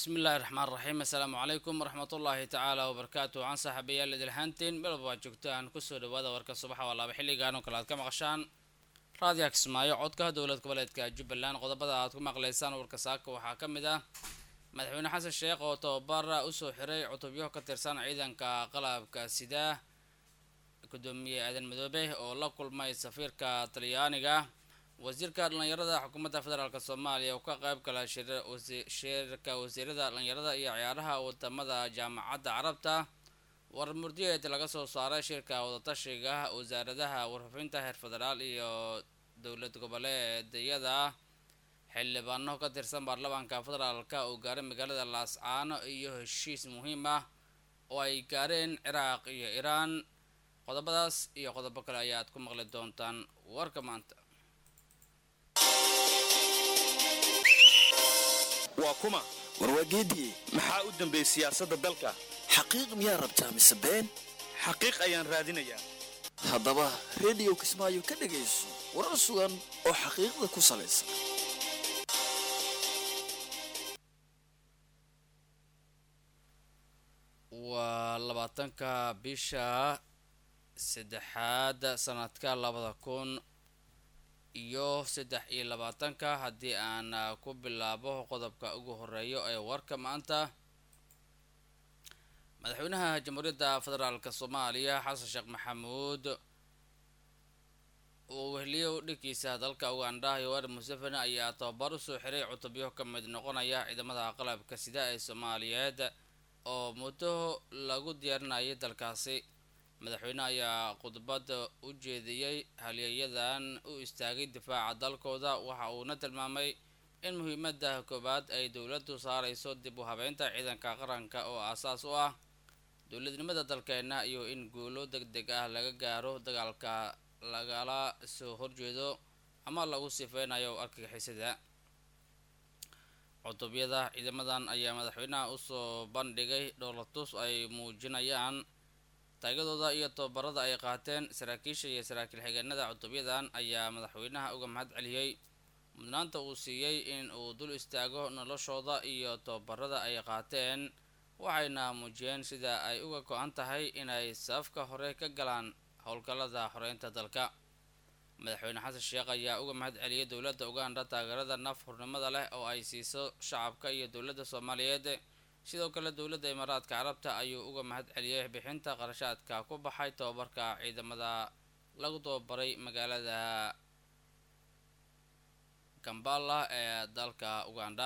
bismi illaahi raxmaan raxiim assalaamu calaykum waraxmatullaahi tacaala wabarakaatu waxaan saaxiibayaal idil ahaantiin melba waa joogtaan kusoo dhawaada warka subaxa waa laaba xilligan oo kale aad ka maqashaan raadiya kismaayo codka dowlad goboleedka jubbaland qodobada aad ku maqlaysaan warka saaka waxaa ka mid ah madaxweyne xasan sheekh oo tababara usoo xiray cutubyo ka tirsan ciidanka qalabka sida gudoomiye aadan madoobe oo la kulmay safiirka talyaaniga wasiirka dhalinyarada xukuumadda federaalk soomaaliya oo ka qayb gala shirka wasiirada dhalinyarada iyo ciyaaraha wadamada jaamacadda carabta war murdiyeed laga soo saaray shirka wadatashiga wasaaradaha warfaafinta heer federaal iyo dowlad goboleedyada xildhibaano ka tirsan baarlamaanka federaalk oo gaaray magaalada laascaano iyo heshiis muhiim ah oo ay gaareen ciraaq iyo iiraan qodobadaas iyo qodobo kale ayaad ku maqli doontaan warka maanta waa kuma warwaageediye maxaa u dambeeyey siyaasadda dalka xaqiiq miyaa rabtaa mise been xaqiiq ayaan raadinayaa haddaba rediyo kismaayo ka dhegayso warar sugan oo xaqiiqda ku salaysan waa labaatanka bisha saddexaad sanadka labada kun iyo saddex iyo labaatanka haddii aan ku bilaabo qodobka ugu horeeyo ee warka maanta madaxweynaha jamhuuriyadda federaalk soomaaliya xasan sheekh maxamuud uu wehliyo dhigkiisa dalka ugandha yoweri museveni ayaa tababar usoo xiray cutubyo ka mid noqonaya ciidamada qalabka sida ee soomaaliyeed oo muddo lagu diyaarinayay dalkaasi madaxweyne ayaa khudbad u jeediyey halyeeyadan u istaagay difaaca dalkooda waxa uuna tilmaamay in muhiimada koowaad ay dowladdu saareyso dib u habeynta ciidanka qaranka oo aasaas u ah dowladnimada dalkeena iyo in guulo deg deg ah laga gaaro dagaalka lagala soo horjeedo ama lagu sifeynayo argagixisada cutubyada ciidamadan ayaa madaxweynaha usoo bandhigay dhowlatus ay muujinayaan taagadooda iyo tababarada ay qaateen saraakiisha iyo saraakiil xigeenada cutubyadan ayaa madaxweynaha uga mahad celiyey mudnaanta uu siiyey in uu dul istaago noloshooda iyo tababarada ay qaateen waxayna muujiyeen sida ay uga go-an tahay inay safka hore ka galaan howlgallada xoreynta dalka madaxweyne xasan sheekh ayaa uga mahad celiyey dowladda uganda taageerada naf hurnimada leh oo ay siiso shacabka iyo dowladda soomaaliyeed sidoo kale dowladda imaaraadka carabta ayuu uga mahad celiyey bixinta qarashaadka ku baxay tababarka ciidamada lagu tababaray magaalada kambala ee dalka uganda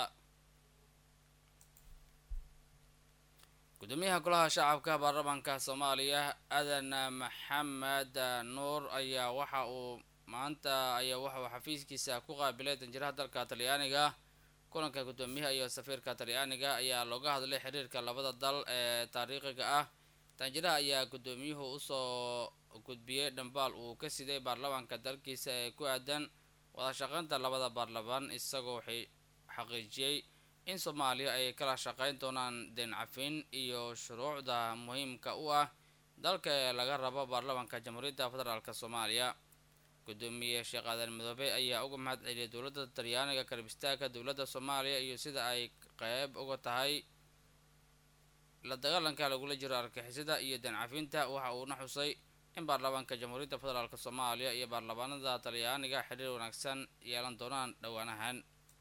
gudoomiyaha golaha shacabka baarlamaanka soomaaliya aadan maxamed nuur ayaa waxa uu maanta ayaa waxa uu xafiiskiisa ku qaabilay danjiraha dalka talyaaniga kulanka gudoomiyaha iyo safiirka talyaaniga ayaa looga hadlay xiriirka labada dal ee taariikhiga ah danjiraha ayaa gudoomiyuhu usoo gudbiyey dhambaal uu ka siday baarlamaanka dalkiisa ee ku aadan wadashaqeynta labada baarlamaan isagoo xaqiijiyey in soomaaliya ay kala shaqeyn doonaan deen cafin iyo shuruucda muhiimka u ah dalka ee laga rabo baarlamaanka jamhuuriyadda federaalk soomaaliya gudoomiye sheekh aadan madoobe ayaa uga mahad celiyay dowladda talyaaniga karbistaagka dowladda soomaaliya iyo sida ay qeyb uga tahay la dagaalanka lagula jiro argixisada iyo deen cafinta waxa uuna xusay in baarlamaanka jamhuuriyadda federaalk soomaaliya iyo baarlamaanada talyaaniga xiriir wanaagsan yeelan doonaan dhowaanahan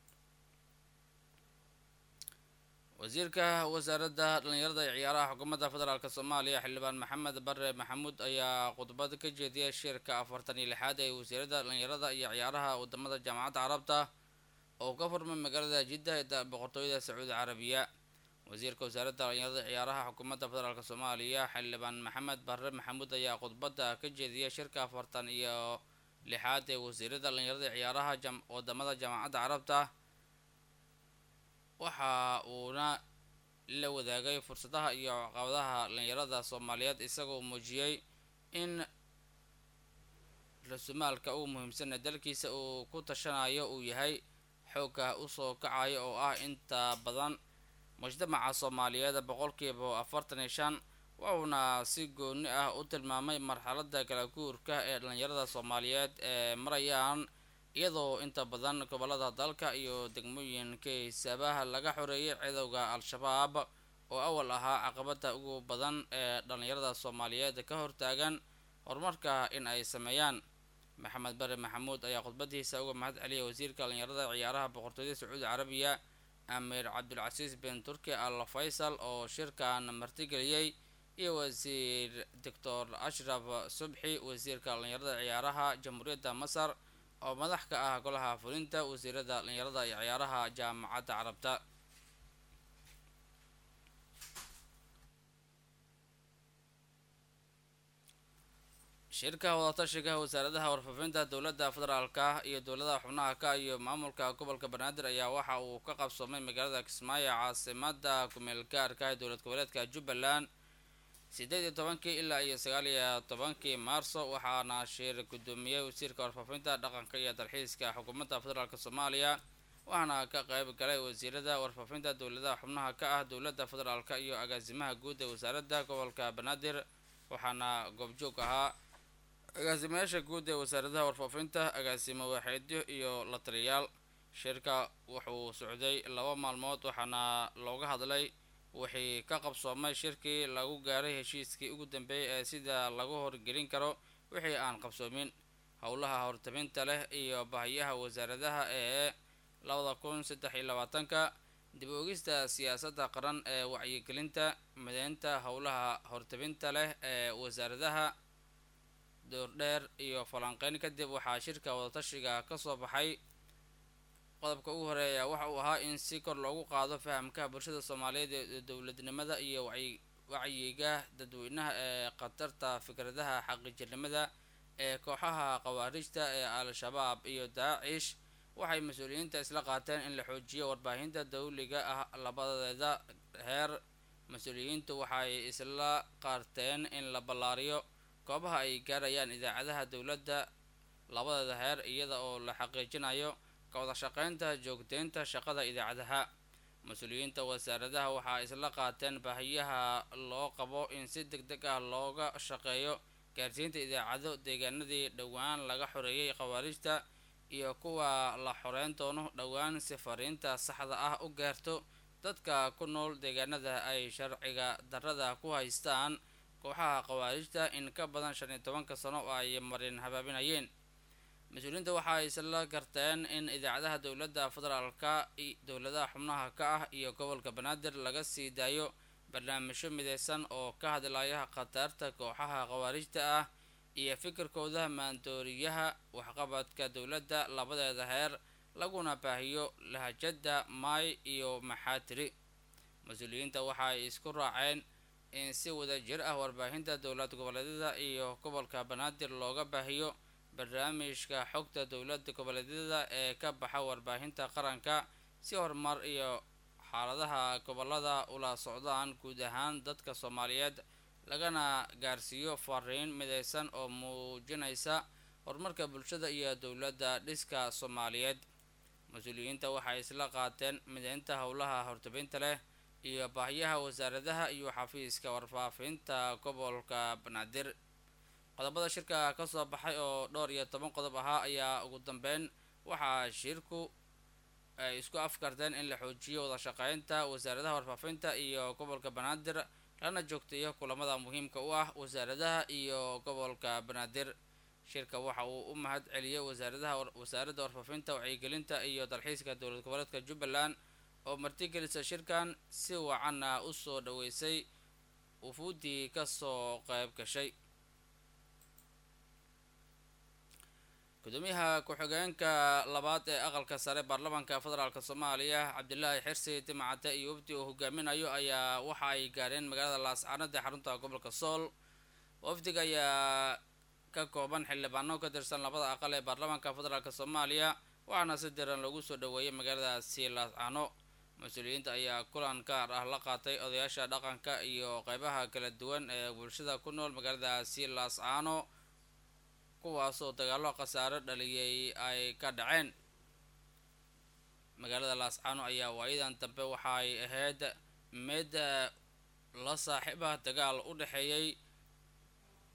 wasiirka wasaaradda dhalinyarada iyo ciyaaraha xukuumadda federaalk soomaaliya xildhibaan maxamed bare maxamuud ayaa khudbad ka jeediyay shirka afartan iyo lixaad ee wasiirada dhalinyarada iyo ciyaaraha wadamada jaamacadda carabta oo ka furmay magaalada jidda ee boqortooyada sacuudi carabiya wasiirka wasaaradda dhalinyarada iyo ciyaaraha xukuumadda federaalk soomaaliya xildhibaan maxamed bare maxamuud ayaa khudbadda ka jeediyay shirka afartan iyo lixaad ee wasiirada dhalinyarada iyo ciyaaraha wadamada jaamacadda carabta waxa uuna la wadaagay fursadaha iyo caqabadaha dhalinyarada soomaaliyeed isagoo muujiyey in rasumaalka ugu muhiimsan ee dalkiisa uu ku tashanayo uu yahay xoogga usoo kacayo oo ah inta badan mujtamaca soomaaliyeed boqolkiiba afartan iyo shan wuxuuna si gooni ah u tilmaamay marxalada kala guurka ee dhalinyarada soomaaliyeed ee marayaan iyadoo inta badan gobolada dalka iyo degmooyinka hiisaabaha laga xoreeyay cadowga al-shabaab oo awal ahaa caqabada ugu badan ee dhallinyarada soomaaliyeed ka hortaagan horumarka in ay sameeyaan maxamed bare maxamuud ayaa khudbadiisa uga mahad celiyay wasiirka dhallinyarada ciyaaraha boqortooyada sacuudi carabiya amiir cabdulcasiis bin turki al faysal oo shirkan martigeliyey iyo wasiir doctor ashraf subxi wasiirka dhallinyarada ciyaaraha jamhuuriyadda masar oo madax ka ah golaha fulinta wasiirada dhallinyarada iyo ciyaaraha jaamacadda carabta shirka wadatashiga wasaaradaha warfaafinta dowladda federaalka iyo dowladaha xubnaha ka iyo maamulka gobolka banaadir ayaa waxa uu ka qabsoomay magaalada kismaayo caasimada kumeel gaarka ee dowlad goboleedka jubbaland sideed iyo tobankii ilaa iyo sagaal iyo tobankii maarso waxaana shir guddoomiyey wasiirka warfaafinta dhaqanka iyo dalxiiska xukuumadda federaalk soomaaliya waxaana ka qayb galay wasiirada warfaafinta dowladaha xubnaha ka ah dowladda federaalk iyo agaasimaha guud ee wasaaradda gobolka banaadir waxaana goobjoog ahaa agaasimayaasha guud ee wasaaradaha warfaafinta agaasimo waaxeedyo iyo la taliyayaal shirka wuxuu socday laba maalmood waxaana looga hadlay wixii ka qabsoomay shirkii lagu gaaray heshiiskii ugu dambeeyay ee sida lagu horgelin karo wixii aan qabsoomin howlaha hortabinta leh iyo bahiyaha wasaaradaha ee labada kun saddex iyo labaatanka dib oogista siyaasadda qaran ee wacyigelinta mideynta howlaha hortabinta leh ee wasaaradaha doordheer iyo falanqeyn kadib waxaa shirka wadatashiga kasoo baxay qodobka ugu horeeya waxa uu ahaa in si kor loogu qaado fahamka bulshada soomaaliyeed ee dowladnimada iyo wacyiga dadweynaha ee khatarta fikradaha xaqiijirnimada ee kooxaha khawaarijta ee al-shabaab iyo daacish waxay mas-uuliyiinta isla qaateen in la xoojiyo warbaahinta dawliga ah labadeeda heer mas-uuliyiintu waxay isla qaarteen in la ballaariyo goobaha ay gaarayaan idaacadaha dowladda labadeeda heer iyada oo la xaqiijinayo kawada shaqeynta joogteynta shaqada idaacadaha mas-uuliyiinta wasaaradaha waxaa isla qaateen baahiyaha loo qabo in si deg deg ah looga shaqeeyo gaarsiinta idaacado deegaanadii dhowaan laga xoreeyay khawaarijta iyo kuwa la xoreyn doono dhowaan si fariinta saxda ah u gaarto dadka ku nool deegaanada ay sharciga darrada ku haystaan kooxaha khawaarijta in ka badan shan iyo tobanka sano oo ay marin habaabinayeen mas-uuliyiinta waxaa isla garteen in idaacadaha dowladda federaalka dowladaha xubnaha ka ah iyo gobolka banaadir laga sii daayo barnaamijyo mideysan oo ka hadlaya khatarta kooxaha khawaarijta ah iyo fikirkooda maandooriyaha waxqabadka dowladda labadeeda heer laguna baahiyo lahajada maay iyo maxaatiri mas-uuliyiinta waxaay isku raaceen in si wada jir ah warbaahinta dowlad goboleedyada iyo gobolka banaadir looga baahiyo barnaamijka xogta dowlada goboleedyada ee ka baxa warbaahinta qaranka si horumar iyo xaaladaha gobolada ula socdaan guud ahaan dadka soomaaliyeed lagana gaarsiiyo fariin mideysan oo muujinaysa horumarka bulshada iyo dowladda dhiska soomaaliyeed mas-uuliyiinta waxay isla qaateen mideynta howlaha hortabinta leh iyo baahiyaha wasaaradaha iyo xafiiska warfaafinta gobolka banaadir qodobada shirka kasoo baxay oo dhowr iyo toban qodob ahaa ayaa ugu dambeyn waxaa shirku ay isku afkarteen in la xoojiyo wada shaqeynta wasaaradaha warfaafinta iyo gobolka banaadir lana joogteeyo kulamada muhiimka u ah wasaaradaha iyo gobolka banaadir shirka waxa uu u mahad celiyey wasaaradaha wasaaradda warfaafinta wacyigelinta iyo dalxiiska dowlad goboleedka jubbaland oo martigelisa shirkan si wacanna usoo dhaweysay wufuuddii kasoo qayb gashay gudoomiyaha ku-xigeenka labaad ee aqalka sare baarlamaanka federaalk soomaaliya cabdilaahi xirsi dimacade iyo wafdi uu hogaaminayo ayaa waxa ay gaareen magaalada laascaanood ee xarunta gobolka sool wafdiga ayaa ka kooban xildhibaano ka tirsan labada aqal ee baarlamaanka federaalk soomaaliya waxaana si diran lagu soo dhaweeyay magaaladaasi laascaano mas-uuliyiinta ayaa kulan gaar ah la qaatay odayaasha dhaqanka iyo qeybaha kala duwan ee bulshada ku nool magaaladaasi laascaano kuwaasoo dagaalo khasaaro dhaliyay ay ka dhaceen magaalada laascaano ayaa waayadan dambe waxaay ahayd mid la saaxiiba dagaal u dhexeeyey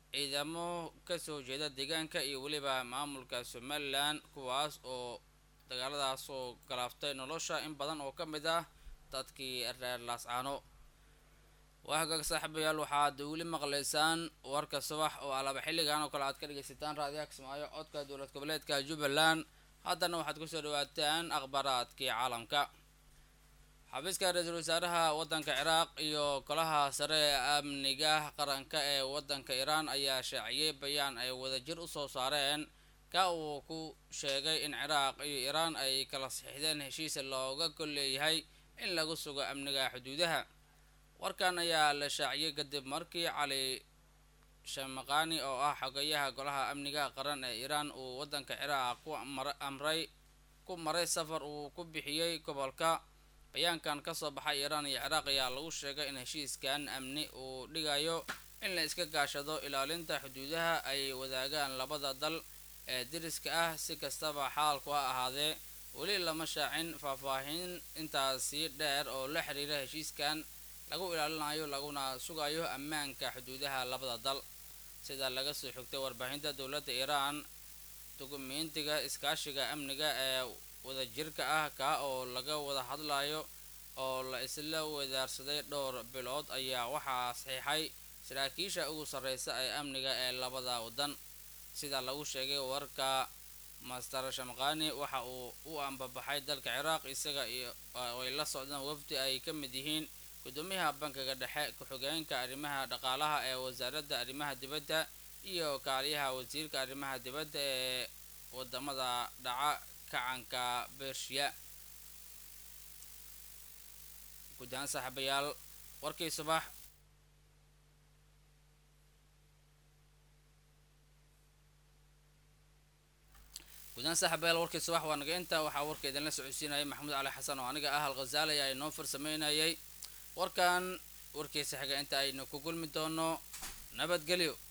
ciidamo kasoo jeeda deegaanka iyo weliba maamulka somalilan kuwaas oo dagaaladaas oo galaaftay nolosha in badan oo ka mid ah dadkii reer laascaano waa hagaag saaxiibayaal waxaad weli maqlaysaan warka subax oo alaba xilligan oo kale aad ka dhegaysataan raadiyaha kismaayo codka dowlad goboleedka jubbaland haddana waxaad kusoo dhawaataan akhbaaraadkii caalamka xafiiska ra-iisul wasaaraha waddanka ciraaq iyo golaha sare ee amniga qaranka ee waddanka iiraan ayaa shaaciyey bayaan ay wadajir usoo saareen ka uu ku sheegay in ciraaq iyo iiraan ay kala saxiixdeen heshiis looga gol leeyahay in lagu sugo amniga xuduudaha warkan ayaa la shaaciyey kadib markii cali shamaqani oo ah xogayaha golaha amniga qaran ee iiraan uu waddanka ciraaq ku amray ku maray safar uu ku bixiyey gobolka bayaankan kasoo baxay iiraan iyo ciraaq ayaa lagu sheegay in heshiiskan amni uu dhigayo in la iska gaashado ilaalinta xuduudaha ay wadaagaan labada dal ee diriska ah si kastaba xaalku ha ahaadee weli lama shaacin faahfaahin intaasi dheer oo la xiriira heshiiskan lagu ilaalinayo laguna sugayo ammaanka xuduudaha labada dal sida laga soo xigtay warbaahinta dowladda iiraan dukumentiga iskaashiga amniga ee wadajirka ah kaa oo laga wada hadlayo oo la isla wadaarsaday dhowr bilood ayaa waxaa saxiixay saraakiisha ugu sarreysa ee amniga ee labada waddan sida lagu sheegay warka master shamqani waxa uu u ambabaxay dalka ciraaq isaga iyo ay la socdaan wafdi ay ka mid yihiin gudoomiyaha bankiga dhexe ku-xigeenka arrimaha dhaqaalaha ee wasaaradda arrimaha dibadda iyo kaaliyaha wasiirka arrimaha dibadda ee wadamada dhaca kacanka bershiya guud ahaan saaxiibayaal warkii subax guud ahaan saaxiibayaal warkii subax waa naga inta waxaa warka idinla socodsiinayay maxamuud cali xasan oo aniga ah alkhazaali ayaa inoo farsameynayay warkan warkiisa xiga inta aynu ku gulmi doono nabadgelyo